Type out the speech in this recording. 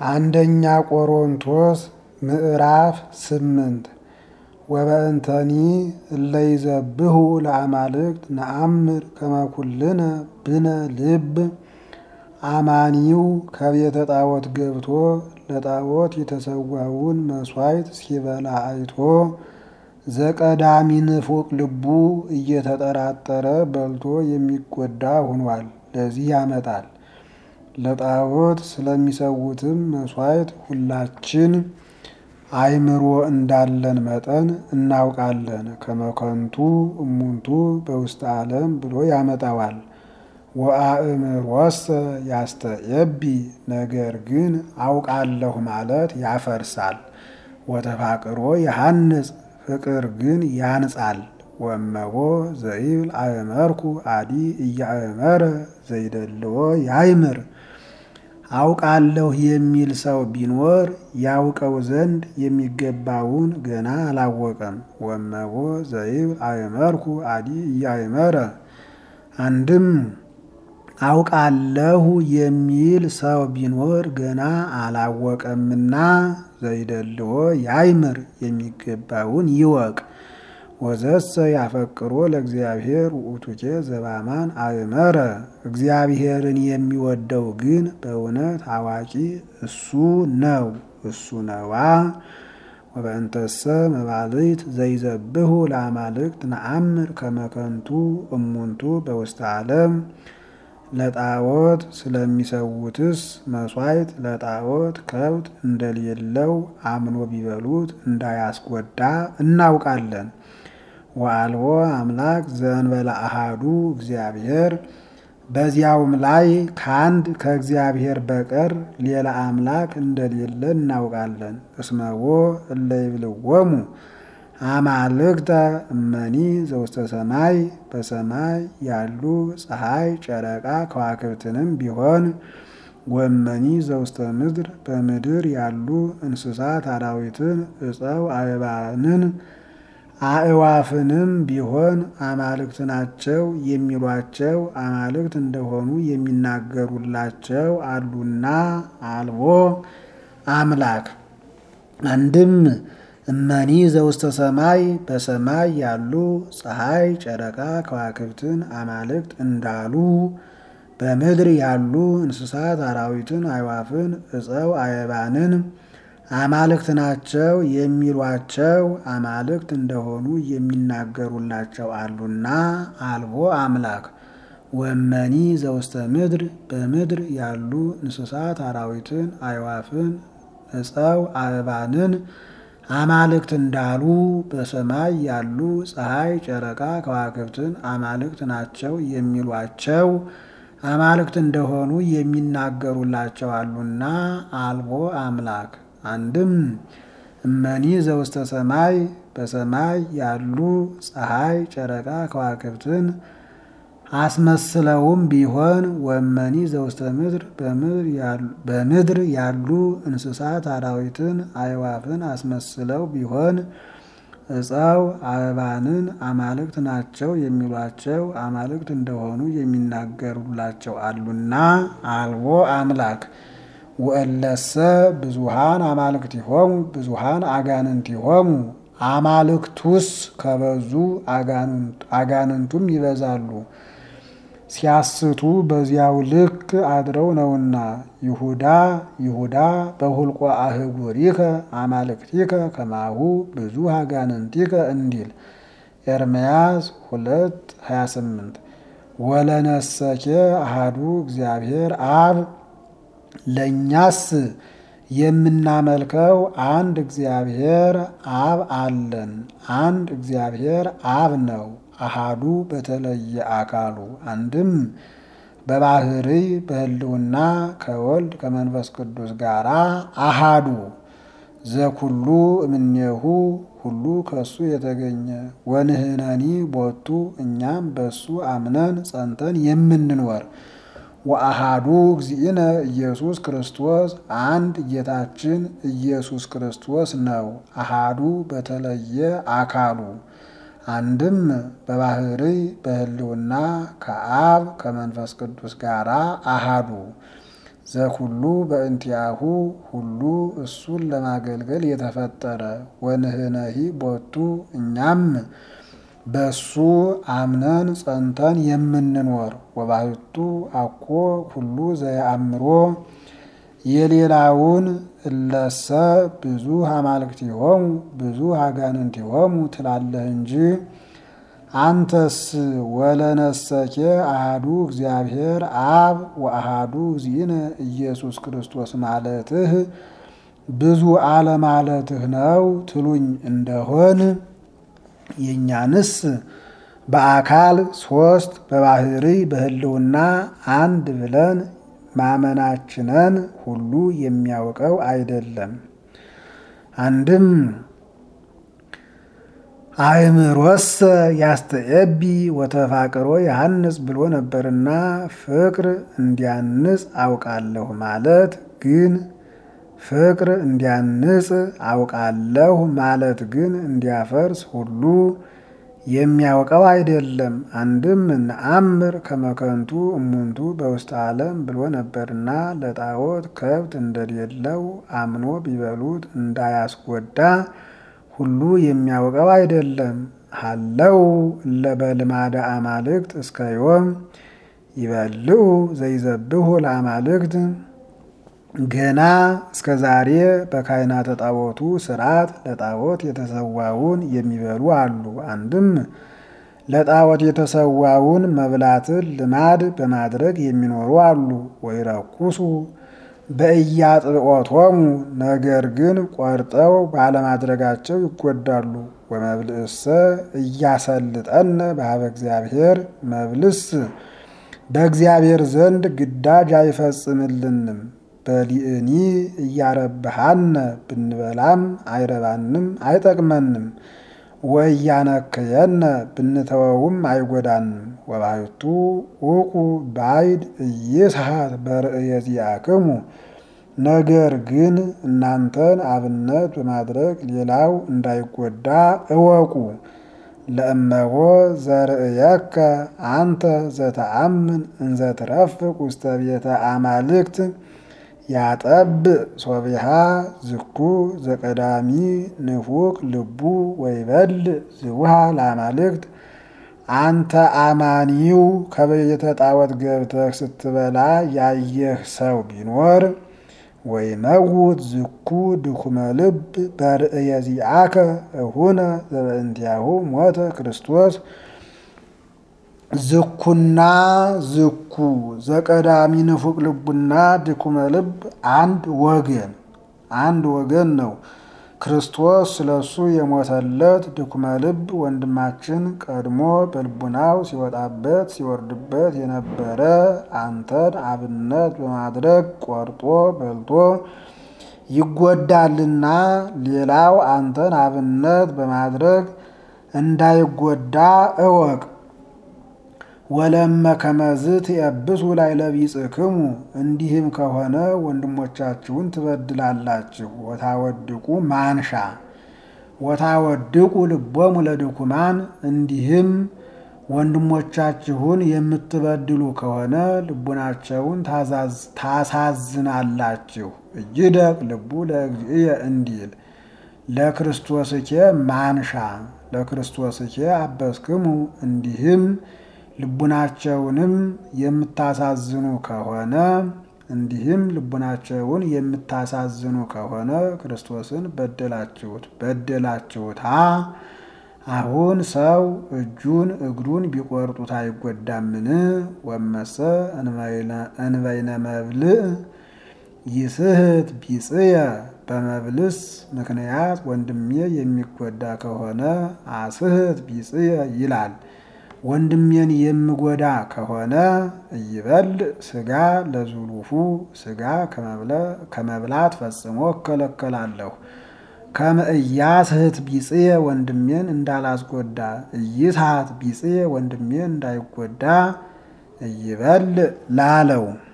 አንደኛ ቆሮንቶስ ምዕራፍ ስምንት ወበእንተኒ እለይዘብሁ ለአማልክት ነአምር ከመኩልነ ብነ ልብ አማኒው ከቤተ ጣዖት ገብቶ ለጣዖት የተሰዋውን መሥዋዕት ሲበላ አይቶ ዘቀዳሚ ንፉቅ ልቡ እየተጠራጠረ በልቶ የሚጎዳ ሆኗል። ለዚህ ያመጣል። ለጣዖት ስለሚሰዉትም መሥዋዕት ሁላችን አእምሮ እንዳለን መጠን እናውቃለን። ከመከንቱ እሙንቱ በውስተ ዓለም ብሎ ያመጣዋል። ወአእምሮሰ ያስተየቢ ነገር ግን አውቃለሁ ማለት ያፈርሳል። ወተፋቅሮ ያሐንጽ ፍቅር ግን ያንጻል። ወመቦ ዘይብል አእመርኩ አዲ እያእመረ ዘይደልዎ ያይምር አውቃለሁ የሚል ሰው ቢኖር ያውቀው ዘንድ የሚገባውን ገና አላወቀም። ወመቦ ዘይብል አእመርኩ አዲ እያእመረ አንድም አውቃለሁ የሚል ሰው ቢኖር ገና አላወቀምና ዘይደልዎ ያይምር የሚገባውን ይወቅ። ወዘሰ ያፈቅሮ ለእግዚአብሔር ውእቱኬ ዘባማን አእመረ እግዚአብሔርን የሚወደው ግን በእውነት አዋቂ እሱ ነው እሱ ነዋ። ወበእንተሰ መባልት ዘይዘብሁ ለአማልክት ነአምር ከመከንቱ እሙንቱ በውስተ ዓለም ለጣዖት ስለሚሰዉትስ መሥዋዕት ለጣዖት ከብት እንደሌለው አምኖ ቢበሉት እንዳያስጎዳ እናውቃለን። ወአልቦ አምላክ ዘእንበለ አሃዱ እግዚአብሔር በዚያውም ላይ ከአንድ ከእግዚአብሔር በቀር ሌላ አምላክ እንደሌለ እናውቃለን። እስመዎ እለ ይብልዎሙ አማልክተ እመኒ ዘውስተ ሰማይ በሰማይ ያሉ ፀሐይ፣ ጨረቃ ከዋክብትንም ቢሆን ወመኒ ዘውስተ ምድር በምድር ያሉ እንስሳት አራዊትን፣ እፀው አእባንን አእዋፍንም ቢሆን አማልክት ናቸው የሚሏቸው አማልክት እንደሆኑ የሚናገሩላቸው አሉና አልቦ አምላክ አንድም እመኒ ዘውስተ ሰማይ በሰማይ ያሉ ፀሐይ፣ ጨረቃ ከዋክብትን አማልክት እንዳሉ በምድር ያሉ እንስሳት አራዊትን፣ አዕዋፍን፣ እፀው አእባንን አማልክት ናቸው የሚሏቸው አማልክት እንደሆኑ የሚናገሩላቸው አሉና አልቦ አምላክ ወመኒ ዘውስተ ምድር በምድር ያሉ እንስሳት አራዊትን፣ አዕዋፍን፣ እፀው አእባንን አማልክት እንዳሉ በሰማይ ያሉ ፀሐይ፣ ጨረቃ ከዋክብትን አማልክት ናቸው የሚሏቸው አማልክት እንደሆኑ የሚናገሩላቸው አሉና አልቦ አምላክ አንድም እመኒ ዘውስተ ሰማይ በሰማይ ያሉ ፀሐይ፣ ጨረቃ ከዋክብትን አስመስለውም ቢሆን ወመኒ ዘውስተ ምድር በምድር ያሉ እንስሳት አራዊትን አዕዋፍን አስመስለው ቢሆን እፀው አእባንን አማልክት ናቸው የሚሏቸው አማልክት እንደሆኑ የሚናገሩላቸው አሉና አልቦ አምላክ ወእለሰ ብዙሃን አማልክቲሆሙ ብዙሃን አጋንንቲሆሙ አማልክቱስ ከበዙ አጋንንቱም ይበዛሉ። ሲያስቱ በዚያው ልክ አድረው ነውና ይሁዳ ይሁዳ በሁልቆ አህጉሪከ አማልክቲከ ከማሁ ብዙ አጋንንቲከ እንዲል ኤርምያስ ሁለት 28 ወለነሰኬ አሃዱ እግዚአብሔር አብ ለእኛስ የምናመልከው አንድ እግዚአብሔር አብ አለን። አንድ እግዚአብሔር አብ ነው። አሃዱ በተለየ አካሉ አንድም በባህርይ በሕልውና ከወልድ ከመንፈስ ቅዱስ ጋር አሃዱ ዘኩሉ እምኔሁ ሁሉ ከሱ የተገኘ ወንህነኒ ቦቱ እኛም በሱ አምነን ጸንተን የምንኖር ወአሃዱ እግዚእነ ኢየሱስ ክርስቶስ አንድ ጌታችን ኢየሱስ ክርስቶስ ነው። አሃዱ በተለየ አካሉ አንድም በባህርይ በሕልውና ከአብ ከመንፈስ ቅዱስ ጋር አሃዱ ዘኩሉ በእንቲአሁ ሁሉ እሱን ለማገልገል የተፈጠረ ወንህነሂ ቦቱ እኛም በሱ አምነን ጸንተን የምንኖር ወባሕቱ አኮ ሁሉ ዘየአምሮ የሌላውን እለሰ ብዙ አማልክቲሆሙ ብዙ አጋንንቲሆሙ ትላለህ እንጂ አንተስ ወለነሰኬ አሃዱ እግዚአብሔር አብ ወአሃዱ እግዚእነ ኢየሱስ ክርስቶስ ማለትህ ብዙ አለማለትህ ነው ትሉኝ እንደሆን የእኛንስ በአካል ሶስት በባህሪ በሕልውና አንድ ብለን ማመናችንን ሁሉ የሚያውቀው አይደለም። አንድም አእምሮሰ ያስተኤቢ ወተፋቅሮ ያሐንጽ ብሎ ነበርና ፍቅር እንዲያንጽ አውቃለሁ ማለት ግን ፍቅር እንዲያንጽ አውቃለሁ ማለት ግን እንዲያፈርስ ሁሉ የሚያውቀው አይደለም። አንድም ነአምር ከመከንቱ እሙንቱ በውስጥ ዓለም ብሎ ነበርና ለጣዖት ከብት እንደሌለው አምኖ ቢበሉት እንዳያስጎዳ ሁሉ የሚያውቀው አይደለም። ሀለው ለበልማደ አማልክት እስከ ዮም ይበልዑ ዘይዘብሑ ለአማልክት ገና እስከ ዛሬ በካህናተ ጣዖቱ ስርዓት ለጣዖት የተሰዋውን የሚበሉ አሉ። አንድም ለጣዖት የተሰዋውን መብላትን ልማድ በማድረግ የሚኖሩ አሉ። ወይረኩሱ በእያጥብዖቶሙ ነገር ግን ቆርጠው ባለማድረጋቸው ይጎዳሉ። ወመብልእሰ እያሰልጠነ በሀበ እግዚአብሔር መብልስ በእግዚአብሔር ዘንድ ግዳጅ አይፈጽምልንም። በሊእኒ እያረብሃነ ብንበላም አይረባንም አይጠቅመንም። ወእያነክየነ ብንተወውም አይጎዳንም። ወባሕቱ ውቁ ባይድ እይስሐት በርእየ ዚአክሙ ነገር ግን እናንተን አብነት በማድረግ ሌላው እንዳይጎዳ እወቁ። ለእመቦ ዘርእየከ አንተ ዘተአምን እንዘ ትረፍቅ ውስተ ቤተ አማልክት ያጠብ ሶቢሃ ዝኩ ዘቀዳሚ ንፉቅ ልቡ ወይበል ዝውሃ ለአማልክት አንተ አማኒው ከቤተ ጣዖት ገብተህ ስትበላ ያየህ ሰው ቢኖር ወይመውት ዝኩ ድኩመ ልብ በርእየ ዚአከ እሁነ ዘበእንቲአሁ ሞተ ክርስቶስ ዝኩና ዝኩ ዘቀዳሚ ንፉቅ ልቡና ድኩመ ልብ አንድ ወገን አንድ ወገን ነው። ክርስቶስ ስለሱ የሞተለት ድኩመ ልብ ወንድማችን ቀድሞ በልቡናው ሲወጣበት ሲወርድበት የነበረ አንተን አብነት በማድረግ ቆርጦ በልቶ ይጎዳልና ሌላው አንተን አብነት በማድረግ እንዳይጎዳ እወቅ። ወለመ ከመዝ ትየብሱ ላዕለ ቢጽሕክሙ እንዲህም ከሆነ ወንድሞቻችሁን ትበድላላችሁ። ወታወድቁ ማንሻ ወታወድቁ ልቦሙ ለድኩማን እንዲህም ወንድሞቻችሁን የምትበድሉ ከሆነ ልቡናቸውን ታሳዝናላችሁ። እጅደቅ ልቡ ለእግዚእየ እንዲል ለክርስቶስኬ ማንሻ ለክርስቶስኬ አበስክሙ እንዲህም ልቡናቸውንም የምታሳዝኑ ከሆነ እንዲህም ልቡናቸውን የምታሳዝኑ ከሆነ ክርስቶስን በደላችሁት በደላችሁታ። አሁን ሰው እጁን እግሩን ቢቆርጡት አይጎዳምን? ወመሰ እንበይነ መብልዕ ይስህት ቢጽየ በመብልስ ምክንያት ወንድሜ የሚጎዳ ከሆነ አስህት ቢጽየ ይላል። ወንድሜን የምጎዳ ከሆነ እይበል ስጋ ለዙሉፉ ስጋ ከመብላት ፈጽሞ እከለከላለሁ። ከመእያስህት ቢጽየ ወንድሜን እንዳላስጎዳ እይስሐት ቢጽየ ወንድሜን እንዳይጎዳ እይበል ላለው